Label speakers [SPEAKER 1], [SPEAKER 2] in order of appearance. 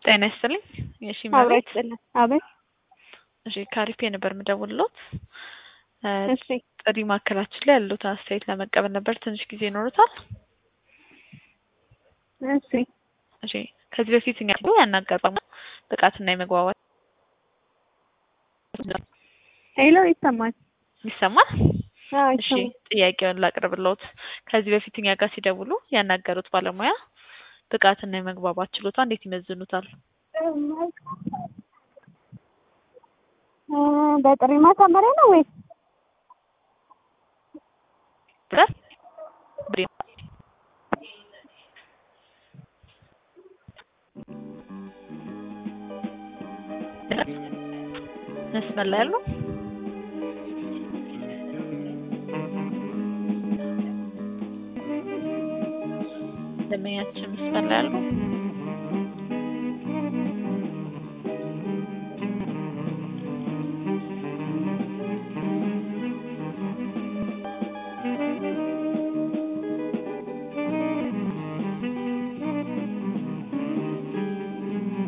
[SPEAKER 1] ጤና ይስጥልኝ። የሺ
[SPEAKER 2] አብራ
[SPEAKER 1] መቤት
[SPEAKER 2] ይስጥልን። አቤት።
[SPEAKER 1] እሺ ካሪፔ ነበር የምደውልሎት።
[SPEAKER 2] እሺ
[SPEAKER 1] ጥሪ ማዕከላችን ላይ ያሉት አስተያየት ለመቀበል ነበር። ትንሽ ጊዜ ይኖሩታል?
[SPEAKER 2] እሺ
[SPEAKER 1] እሺ ከዚህ በፊት እኛ ያናገርነው ብቃትና የመግባባት
[SPEAKER 2] ሄሎ፣ ይሰማል?
[SPEAKER 1] ይሰማል?
[SPEAKER 2] አዎ
[SPEAKER 1] እሺ
[SPEAKER 2] ይሰማል።
[SPEAKER 1] ጥያቄውን ላቅርብልዎት። ከዚህ በፊት እኛ ጋር ሲደውሉ ያናገሩት ባለሙያ ብቃትና የመግባባት ችሎታ እንዴት ይመዝኑታል?
[SPEAKER 2] እ በጥሪ ማሳመሪያ ነው ወይስ
[SPEAKER 1] ብረት ብሬ መስመር ላይ ያሉ ደንበኛችን መስመር ላይ ያሉ